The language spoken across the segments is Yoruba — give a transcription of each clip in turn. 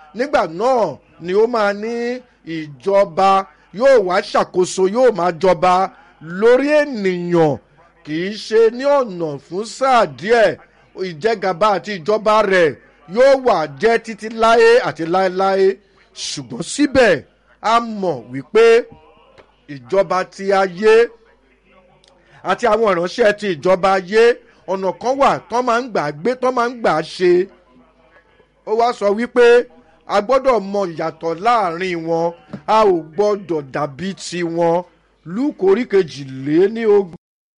nígbà náà ni ó máa ní ìjọba yóò wá ṣàkóso yóò máa jọba lórí ènìyàn kì í ṣe ní ọ̀nà fún sáà díẹ̀ ìjẹgàba àti ìjọba rẹ̀ yóò wà jẹ́ títí láé àti láéláé ṣùgbọ́n síbẹ̀ a mọ̀ wípé ìjọba ti ayé àti àwọn ìránṣẹ́ ti ìjọba ayé ọ̀nà kan wà tán máa ń gbà gbé tán máa ń gbà ṣe ó wá sọ wípé a gbọ́dọ̀ mọ ìyàtọ̀ láàrin wọn a ò gbọ́dọ̀ dàbí tiwọn lúkò orí kejìlé ní ogún.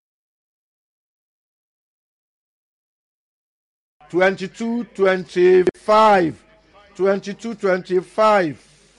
twenty two twenty five twenty two twenty five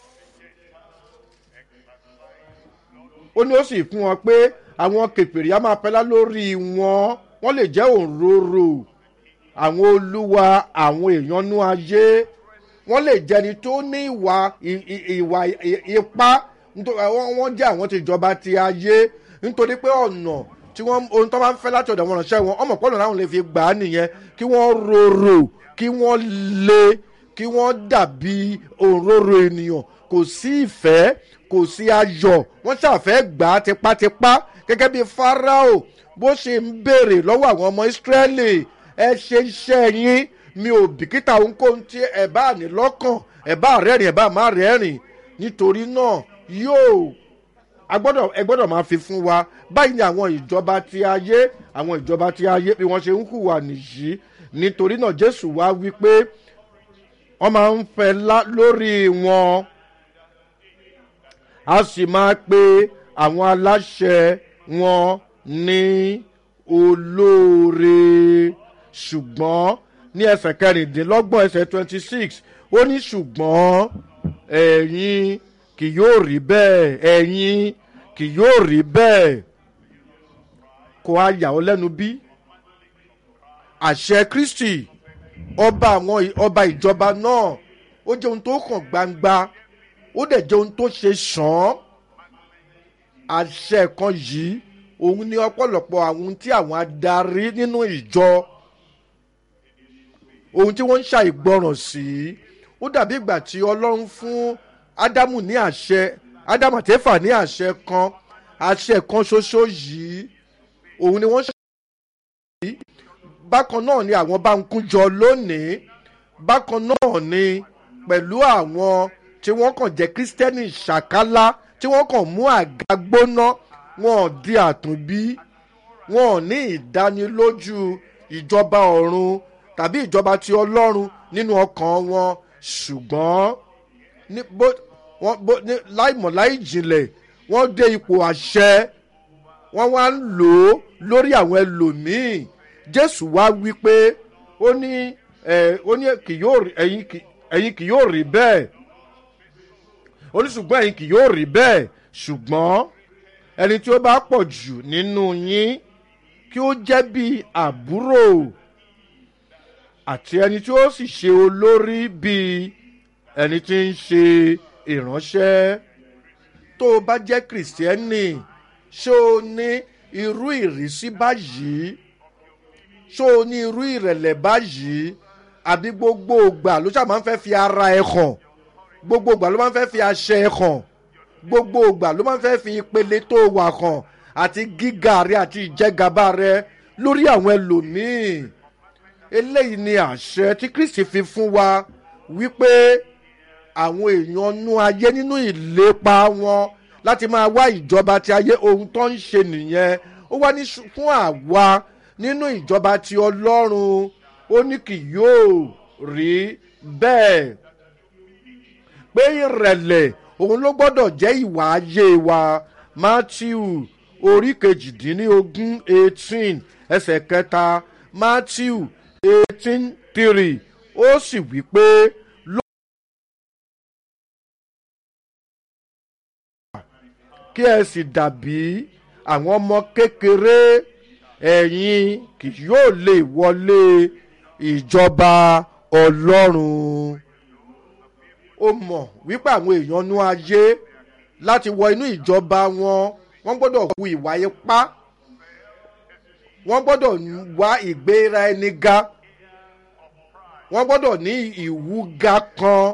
ó ní ó sì fún wọn pé àwọn kèpèrè á máa pẹ́lá lórí wọn wọ́n lè jẹ́ òǹrorò àwọn olúwa àwọn èèyàn nú ayé wọ́n lè jẹni tó ní ìwà ìwà ipá wọ́n jẹ́ àwọn tìjọba ti ayé nítorí pé ọ̀nà tí wọ́n ohun tó máa ń fẹ́ láti ọ̀dọ̀ wọn ránṣẹ́ wọn ọmọ pọ́nlọ̀ láwọn lè fi gbà á nìyẹn kí wọ́n rorò kí wọ́n le kí wọ́n dàbí òǹrorò ènìyàn kò sí ìfẹ́ kò sí ayọ̀ wọ́n ṣàfẹ́ gbà á tipátipá gẹ́gẹ́ bí farao bó ṣe ń béèrè lọ́wọ́ àwọn ọmọ ìsírẹ́lì ẹ ṣe iṣẹ́ yín mi ò bìkítà ohunkóhun tí ẹ bá ní lọ́kàn ẹ bá rẹ́rìn ẹ bá má rẹ́rìn nítorí náà yóò agbọ́dọ̀ ẹ gbọ́dọ̀ máa fi fún wa báyìí ni àwọn ìjọba ti ayé àwọn ìjọba ti ayé bí wọ́n ṣe ń hùwà nìyí nítorí náà jésù wá wí pé wọ́n máa ń fẹ́ lórí wọn a sì máa pe àwọn aláṣẹ wọn ní olóore ṣùgbọ́n ní ẹsẹ̀ kẹrìndínlọ́gbọ̀n ẹsẹ̀ twenty six ó ní ṣùgbọ́n ẹ̀yin kì yóò rí bẹ́ẹ̀ ẹ̀yin kì yóò rí bẹ́ẹ̀ kò á yà ọ́ lẹ́nu bí àṣẹ kristi ọba àwọn ọba ìjọba náà ó jẹ́ ohun tó hàn gbangba ó dẹ̀ jẹ́ ohun tó ṣe sàn án àṣẹ kan yìí òun ní ọ̀pọ̀lọpọ̀ àwọn tí àwọn adarí nínú ìjọ ohun tí wọ́n ń ṣàìgbọràn sí ó dàbí ìgbà tí ọlọ́run fún ádámù ní àṣẹ ádámù àtẹ́fà ní àṣẹ kan àṣẹ kan ṣoṣo yìí òun ni wọ́n ṣàìgbọràn sí bákan náà ni àwọn bá ń kúnjọ lónìí bákan náà ni pẹ̀lú àwọn tí wọ́n kàn jẹ́ kírísítẹ́nì ṣàkálá tí wọ́n kàn mú àga gbóná wọn ò di àtúnbí wọn ò ní ìdánilójú ìjọba ọ̀run tàbí ìjọba ti ọlọ́run nínú ọkàn wọn ṣùgbọ́n láìmọ̀ láì jìnlẹ̀ wọ́n dé ipò àṣẹ wọ́n wá ń lò ó lórí àwọn ẹlòmíì jésù wá wí pé ó ní ó ní ẹ̀yin kì yóò rí bẹ́ẹ̀ ó ní ṣùgbọ́n ẹ̀yin kì yóò rí bẹ́ẹ̀ ṣùgbọ́n ẹni tí ó bá pọ̀ jù nínú yín kí ó jẹ́ bí àbúrò àti ẹni tí ó sì ṣe olórí bí ẹni tí ń ṣe ìránṣẹ́ tó o bá jẹ́ kìrìsìtẹ́nì ṣé o ní irú ìrísí báyìí ṣé o ní irú ìrẹ̀lẹ̀ báyìí àbí gbogbo ògbà ló ṣáà máa ń fẹ́ fi ara ẹ̀ hàn gbogbo ògbà ló máa ń fẹ́ fi aṣẹ ẹ̀ hàn gbogbo ògbà ló máa ń fẹ́ fi ìpele tó wà hàn àti gíga rẹ àti ìjẹgàba rẹ lórí àwọn ẹlòmíì eléyìí ni àṣẹ tí kristi fi fún wa wípé àwọn èèyàn nú ayé nínú ìlépa wọn láti máa wá ìjọba ti ayé ohun tó ń ṣe nìyẹn ó wá ní fún àwa nínú ìjọba ti ọlọ́run ó ní kì yóò rí bẹ́ẹ̀ pé ìrẹ̀lẹ̀ òun ló gbọ́dọ̀ jẹ́ ìwà ayé wa matthew orí kejìdínlógún eighteen ẹsẹ̀ kẹta matthew eighteen three ó sì wí pé kí ẹ sì dàbí àwọn ọmọ kékeré ẹ̀yin kì yóò lè wọlé ìjọba ọlọ́run ó mọ̀ wípé àwọn èèyàn nú ayé láti wọ inú ìjọba wọn wọ́n gbọ́dọ̀ hu ìwà ipá wọ́n gbọ́dọ̀ wá ìgbéra ẹni ga wọ́n gbọ́dọ̀ ní ìwúga kan